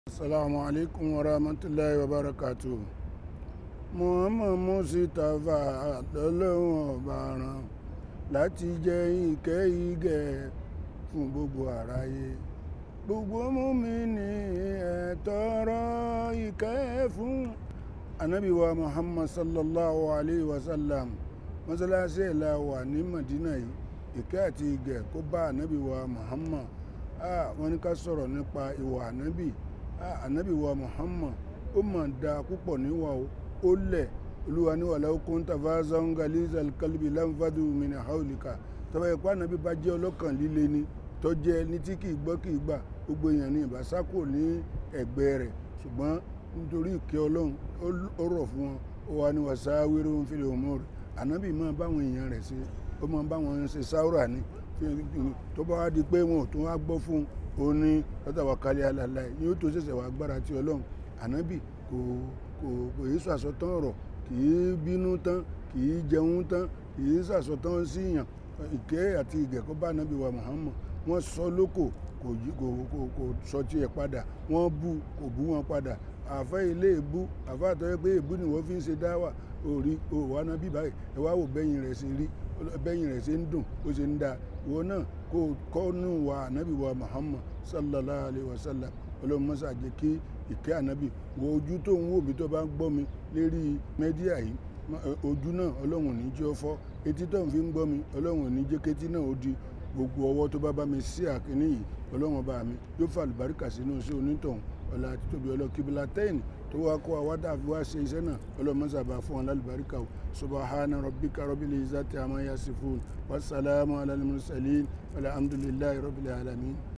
Assalamu alaikum wa rahmatullahi wa barakatuh. Muhammad Mustapha lọ́lọ́run ọba rán láti jẹ́ ìkẹ́ ìgẹ̀ fún gbogbo àráyé. Gbogbo mùmínì ẹ tọrọ ìkẹ́ fún Ànábì wa Muhammad sallallahu alaihi wasallam. Mọ́sálásí ẹ̀ la wà ní Madina yìí. Ìkẹ́ àti ìgẹ̀ kó bá Ànábì wa Muhammad. Ah, wọ́n ní ká sọ̀rọ̀ nípa ìwà Ànábì ànábì wa muhammad ó mà da púpọ̀ níwà o ó lẹ̀ olúwa ní wàlá okun tafazan galizal kalbi lanfadu min haulika tọ́ba ẹ̀kọ́ ànábì bá jẹ́ ọlọ́kàn líle ni tọ́jẹ́ ní tí kìí gbọ́ kìí gbà gbogbo èèyàn ní ìbásákò ní ẹ̀gbẹ́ rẹ̀ ṣùgbọ́n nítorí ìkẹ́ ọlọ́run ó rọ̀ fún wọn ó wà ní wàsá wíru ń fìlẹ̀ òmùrù ànábì máa báwọn èèyàn rẹ̀ ṣe ó máa báwọn ṣe sáwúrà ní tó bá wá di pé wọn ò tún wá gbọ́ fún un ó ní lọ́tàwákálẹ̀ alàlá ní ó tó ṣẹ̀ṣẹ̀ wá gbára tí ọlọ́run ànábì kò kò kò yí sàsọtán ọ̀rọ̀ kì í bínú tán kì í jẹun tán kì í sàsọtán síyàn ìkẹ́ àti ìgẹ̀kọ́ bá ànábì wa Muhammad wọ́n sọ lóko kò kò kò kò sọ tiẹ̀ padà wọ́n bú kò bú wọn padà àfẹ́ ilé ìbú àfẹ́ àtọ́jọ́ pé ìbú ni wọ́n fi ń ṣe dáwà òrí òwò ànábì báyìí ẹ wá wò bẹ́yìn rẹ̀ ṣe rí bẹ́yìn rẹ̀ ṣe ń dùn ó ṣe ń da ìwọ náà kó kọ́nù wa ànábì wa Muhammad sallallahu alayhi wa sallam ọlọ́run mọ́sá jẹ́ kí ìkẹ́ ànábì wo ojú tó ń wò mí tó bá ń gbọ́ mi lérí mẹ́díà yìí ojú náà ọlọ́run ní jẹ́ ọfọ́ etí tó ń fi ń gbọ́ mi ọlọ́run ní jẹ́ kétí náà ó di gbogbo ọwọ́ tó bá bá mi sí àkíní yìí ọlọ́run ọba mi yóò fà lùbáríkà sínú sí onítọ̀hún ọ̀la àti tóbi ọlọ́kíbílà tẹ́yìn tó wá kó àwádà fi wá ṣe iṣẹ́ náà ọlọ́mọ́sá bá fún wọn lálùbáríkà o subahana rabbika rabbil izzati amma yasifun wasalaamu ala al-mursalin walhamdulillahi rabbil alamin.